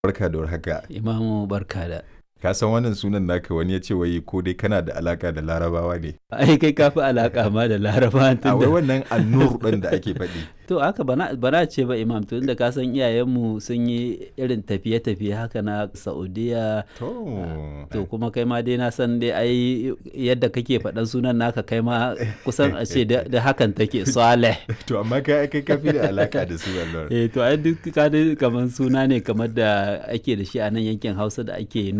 barka da warhaka Imamu barka da. ka san wannan sunan naka wani ya ce wai ko dai kana da alaka da larabawa ne Ai kai ka fi alaƙa ma da laraba a tun wai da. wannan annur ɗin da ake faɗi To haka bana bana ce ba imam tun da ka san iyayenmu sun yi irin tafiye-tafiye haka na Saudiya. to To kuma kai ma dai na san dai ai yadda kake faɗan sunan naka kai ma kusan a ce da da hakan take Saleh. to amma kai kai ka fi da alaka da su Allah Eh to ai duk ka dai kamar suna ne kamar da ake da shi a nan yankin Hausa da ake